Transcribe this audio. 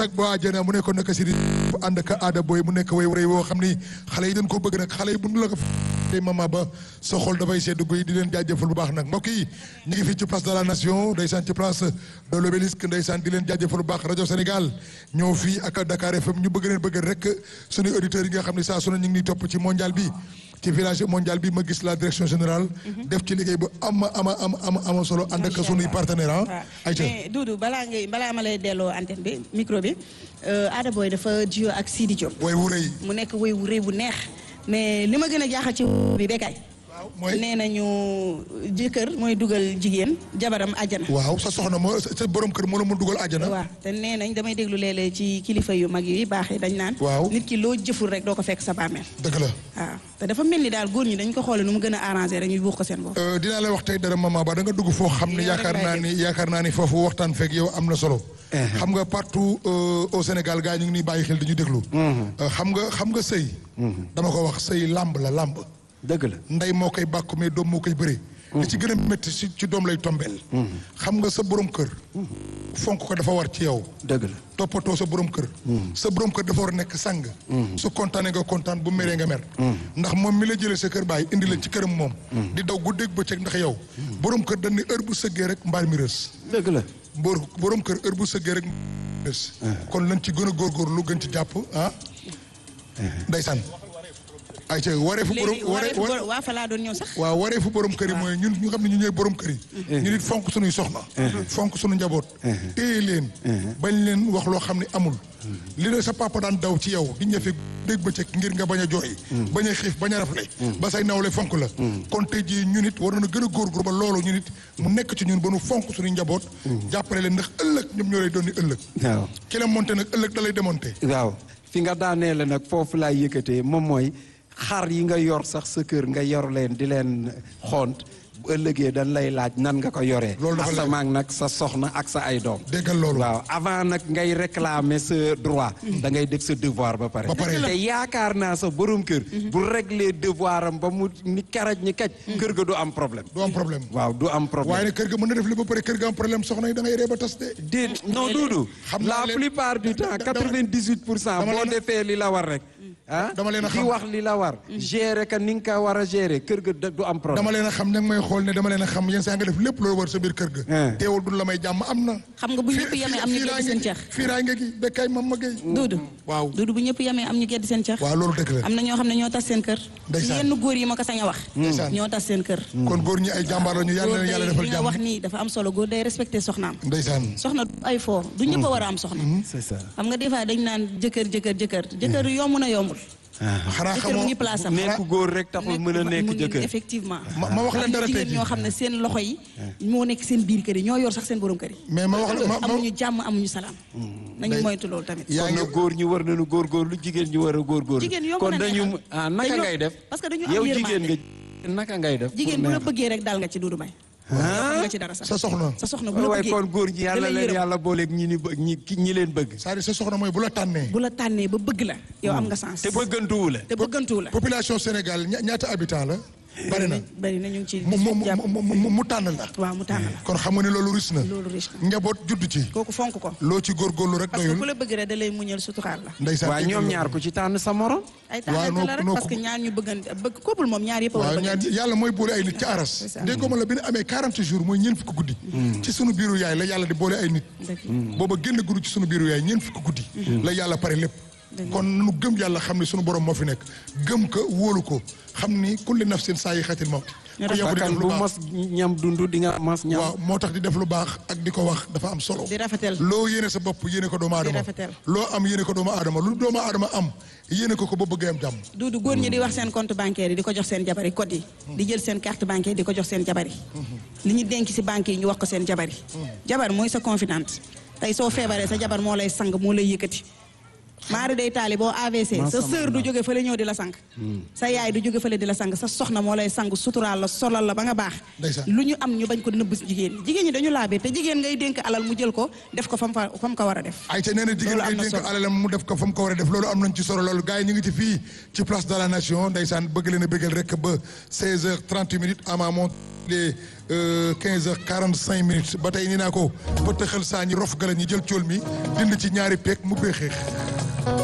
ak boo àjjana mu nekkoon naka si di ànd ak aada booy mu nekk way wéy woo xam ni xale yi dañ koo bëgg nag xale yi bu nu la ko tey mama ba sa xol dafay sedd guy di leen jaajëfal bu baax nag mbokk yi ñu ngi fii ci place de la nation ndeysaan ci place de l'obélisque ndeysaan di leen jaajëfal bu baax rajo Sénégal ñëw fii ak Dakar FM ñu bëgg leen bëgg rek suñuy auditeurs yi nga xam ne saa su ne ñu ngi topp ci mondial bi ci village mondial bi ma gis la direction générale def ci liggéey bu ama ama ama ama ama solo ànd ak sunuy partenaire ah ayca mais Doudou balaa ngay balaa ma lay delloo antenne bi micro bi Ada Boy dafa jiyo ak Sidi Diop way wu rëy mu nekk woy wu rëy bu neex mais li ma gën a jaaxal ci bi bekkaay mooy nee nañu jëkkër mooy dugal jigéen jabaram àjjana waaw sa soxna moo sa borom kër moo la mun dugal àjjana waaw te nee nañ damay déglu léeg-léeg ci kilifa yu mag yi baax yi dañ naan Waaw. nit ki loo jëful rek doo ko fekk sa bàmmeel dëgg la waaw te dafa mel ni daal góor ñi dañ ko xoole nu mu gën a arrangé rek ñu buux ko seen bopp Euh, dinaa la wax tey dara maman ba da nga dugg foo xam ne Yow rek yaakaar laay naa ni yaakaar naa ni foofu waxtaan fekk yow am na solo. xam nga partout euh, au Sénégal gars yi ñu ngi nii bàyyi xel di ñu déglu. Euh, xam nga xam nga sëy. dama ko wax sëy làmb la làmb. dëgg la ndey moo koy bàkku mais doom moo koy bëree. li ci gën a métti ci ci doom lay tombeel. xam nga sa borom kër. fonk ko dafa war ci yow. dëgg la toppatoo sa borom kër. sa borom kër dafa war a nekk sang. su kontaanee nga kontaan bu meree nga mer. ndax moom mi la jëlee sa kër baay indi la ci këram moom. di daw guddeeg bëccëg ndax yow. borom kër dañ ne heure bu sëggee rek mbaar mi rës. dëgg la bor borom kër heure bu sëggee rek mbaar mi rës. kon lañ ci gën a góorgóorlu gën ci jàpp ah. ndeysaan. ayca wareefu borom léegi waree wareefu bor- waa fa laa doon ñëw sax waaw wareefu borom kër yi mooy ñun ñu xam ne ñu ñooy borom kër yi. ñu nit fonk suñuy soxna. fonk suñu njaboot. téye leen. bañ leen wax loo xam ne amul. li la sa papa daan daw ci yow di ñëfe dégg bëccëg ngir nga bañ a jooy. bañ a xiif bañ a rafle. ba say nawle fonk la. kon tey jii ñu nit war na gën a góorgóor ba loolu ñu nit mu nekk ci ñun ba nu fonk suñuy njaboot. jàppale leen ndax ëllëg ñoom ñoo lay doon ni ëllëg. waaw ki la monté nag ëllëg da lay démonté. waaw fi nga daanee la nag foofu laay yëkkatee moom mooy xar yi nga yor sax sa kër nga yor leen di leen xont bu ëllëgee dañ lay laaj nan nga ko yoree Loolu dafa leer. asamaak nag sa soxna ak sa ay doom déggal loolu. waaw avant nag ngay réclamer sa droit da ngay def sa devoir ba pare Ba pare. te yaakaar naa sa borom kër bu régler devoir am ba mu ni karaj ni kaj kër ga du am problème du am problème. waaw du am waaye problème nag kër ga mën na def li ba pare kër ga am problème soxna yi da ngay ree ba tas de. déet non duudu Xam naa la leen- plupart du temps da- da- quatre-vingt-dix-huit pour cent dama boo leen a- defee li la war rek ah Dama leen a di xam. wax li la war gérer ka ni nga ko war a gérer kër ga da- du am problème dama leen a xam ña ngi may xool ne dama leen a xam yenn saa nga def lépp loolu war sa biir kër ga. Eh. teewul du la may jàmm am na. xam nga bu ñëpp yemee am ñu gedd seen cax fiiraay nga gi bekkay mam ma gay. Doudou waaw Doudou bu ñëpp yemee am ñu gedd seen cax waaw loolu dëgg la. am na ñoo xam ne ñoo tas seen kër Ndeysaan. yenn góor yi ma ko sañ a wax Ndeysaan. ñoo tas seen kër kon góor ñi ay jàmbaar la ñu yàlla góor na yàlla day defal li nga wax jàmm. nii dafa am solo góor day respecté soxnaam ndeysaan. soxna du ay foo du ñëpp a war a am soxna c'est ça xam nga des fois dañ naan jëkkër jëkkër jëkkër jëkkër yomb na yombul xanaa jëkkër mu xamoo ngi place am nekk góor rek taxul mën a nekk mu ngi- jëkkër effectivement ma ma wax leen dara tey jigéen jii ñoo xam ne seen loxo yi moo nekk seen biir kër yi ñoo yor sax seen borom kër yi mais ma wax la ma ma amuñu jàmm amuñu salaam nañu Day- moytu loolu tamit yaa kon ngi nag góor ñi war nañu góorgóorlu jigéen ñi war a góorgóorlu Jigéen yomb kon na dañu neexal. ah naka Dañoo- ngay def parce que dañu am yow yërmande. jigéen nga naka ngay def jigéen pour bu la neexal? bëggee rek daal nga ci duudu may xam nga ci dara sax sa soxna. sa soxna bu la waaye bëggee kon góor ñi yàlla da lay leen yërëm. yàlla booleeg ñi ni bëgg ñi ki- ñi leen bëgg c'est-à-dire sa soxna mooy bu la tànnee. bu la tànnee ba bëgg la yow am nga sens te bëggantuwu la te bëggantuwu la population Sénégal ña- ñaata habitant la. bari na bari na ñu ngi ci mu mu mu jàpp mu mu mu tànn la. waaw mu tànn la kon xam nga ne loolu ris na. loolu riche na njaboot judd ci. kooku fonk ko loo ci góorgóorlu rek parce que ku doyul. la bëgg rek da lay muñal suturaal la ndeysaan waaye dégg ñoom nga ñaar loolu. ku ci tànn sa morom ay waaw tànnante noo- la rek noo parce que ko- ñaar ñu bëggante bëgg couple moom ñaar yëpp a war a waaw ñaar bëggante yàlla mooy boole ay nit ci aras C'est ça. déggoo ma la bi ñu amee 40 jours mooy ñeent fukki guddi ci sunu biiru yaay la yàlla di boole ay nit Dëgg. booba génn guddi ci sunu biiru yaay ñeent fukki guddi la yàlla pare lépp kon nu gëm yàlla xam ne sunu borom moo fi nekk gëm ko wóolu ko xam ni kulli nafsin saa yi xatil mawti ku yàgg di bakkan def lu bu baax mos ñam dund di nga mos ñam waaw moo tax di def lu baax ak di ko wax dafa am solo di rafetal loo yéene sa bopp yéene ko doomu aadama rafetal. loo am yéene ko doomu aadama lu doomu aadama am yéene ko ko ba bëggee am jàmm duudu góor ñi di wax seen compte bancaire yi di ko jox seen jabar yi code yi di jël seen carte bancaire di ko jox seen jabar yi li ñu denc si banque yi ñu wax ko seen jabar yi jabar mooy sa confidente tey soo feebaree sa jabar moo lay sang moo lay yëkkati maari day taali boo AVC sa Macha sœur du Allah. jóge fële ñëw di la sang sa yaay du jóge fële di la sang sa soxna moo lay sang suturaal la solal la ba nga baax Ndeysaan. lu ñu am ñu bañ ko nëbb jigéen ñi jigéen ñi dañu laabee te jigéen ngay dénk alal mu jël ko def ko fam fa fam ko war a def ay ca nee na jigéen Loolu am ngay na dénk solo. alalam mu def ko fa mu ko war a def loolu am nañ ci solo loolu gars yi ñu ngi ci fii ci place de la nation ndeysaan bëgg leen a bëggal rek ba 16 heures 38 minutes ama moom les 15 heures 45 minutes ba tey ni naa ko ba tëxal saa ñi rof gala ñi jël cool mi dind ci ñaari peeg mu béexeex